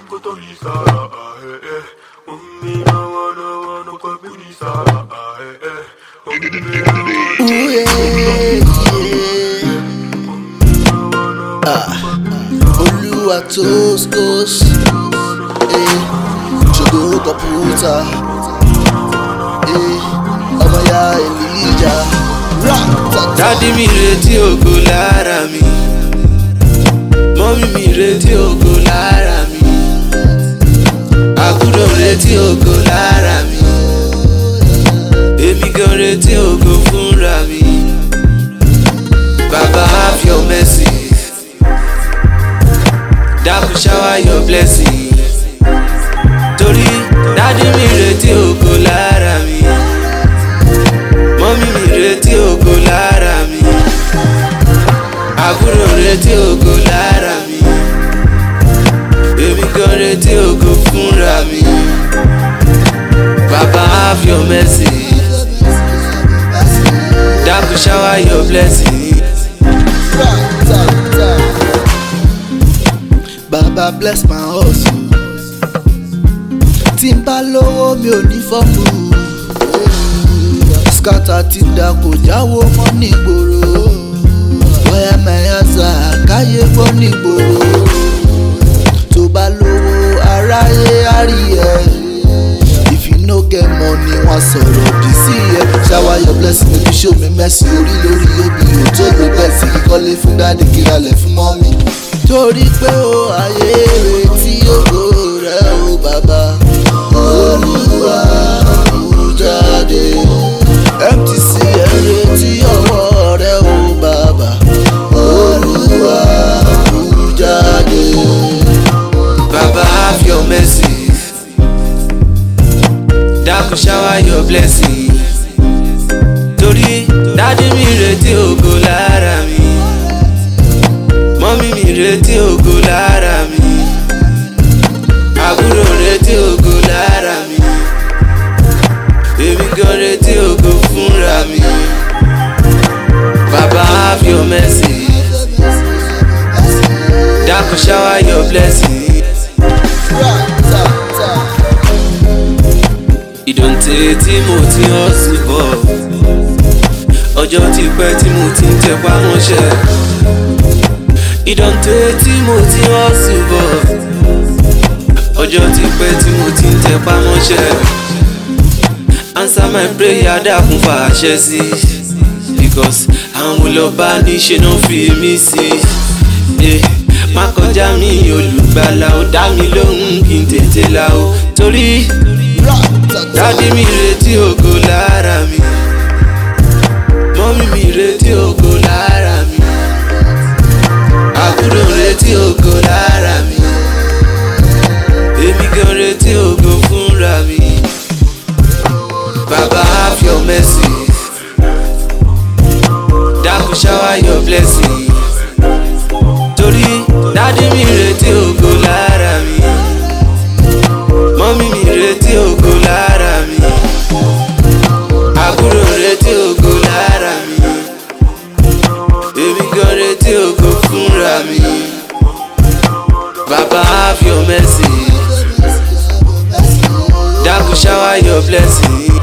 kutolisa eh eh Ummi na wana wana kwa bilisa eh eh Ummi na wana Ooh, yeah, yeah. Ah, Olúwa tóskós eh, ṣògo kọ̀pútà eh, ọmọ ya Elijah Ratata. dádì mi retí ògo lára mi mọ́mí mi retí ògo lára mi àbúrò retí ògo lára mi èmi gan retí ògo fúnra mi bàbá have your mercy dákun shower your blessing torí dádì mi retí ògo lára mi mọ́mí mi retí ògo lára mi àbúrò retí ògo lára mi èmi gan retí ògo fúnra mi bàbá have your mercy dákun shower your blessing. Ratata. Baba bless my hustle. Tí n bá lówó mi ò ní fọ́ọ̀mù. Skata ti da kò jáwó mọ́ nígboro. Bóyá Mayasa káyé gbọ́ nígboro. Tó bá lówó aráyé á rí ẹ. If you no get money, wọ́n sọ̀rọ̀ bí sí ẹ. Shower your blessing, make you show me mercy. Orí lórí obì ò tó gbé bẹ́ẹ̀ sí kíkọ́lé fún dáàdì kíralẹ̀ fún mọ́mí. Torí pé o ayé retí ògo rẹ o bàbá. Olúwa kú jáde. MTC ẹ retí ọwọ́ rẹ o bàbá. Olúwa kú jáde. Baba have your mercy. Dákun shower your blessing. Torí dádì mi retí ògo lára mi. Mọ́mí mi retí ògo lára mi. Àbúrò retí ògo lára mi. Èmi gan retí ògo fúnra mi. Baba have your mercy. Dákun shower your blessing. Ratata. ìdọ̀ǹtẹ̀ tí mo ti hàn sí bọ̀ ọjọ́ ti pẹ́ tí mo ti ń tẹpá mọ́ṣẹ́ ìdọ̀ǹtẹ̀ tí mo ti hàn sí bọ̀ ọjọ́ ti pẹ́ tí mo ti ń tẹpá mọ́ṣẹ́ answer my prayer dákun fàṣẹ sí because àwọn olọ́ba níṣẹ́ náà fi mí sí Eh, má kọjá mi olùgbàlà ó dá mi lóhùn kí n tètè là ó torí. Dádì mi retí ògo lára mi. Mọ́mí mi retí ògo lára mi. Àbúrò retí ògo lára mi. Èmi gan retí ògo fúnra mi. Baba have your mercy. Dákun shower your blessing. Torí dádì mi retí ògo lára mi. Mọ́mí mi retí ògo lára mi. Àbúrò retí ògo lára mi. Èmi gan retí ògo fúnra mi. Baba have your mercy. Dákun shower your blessing.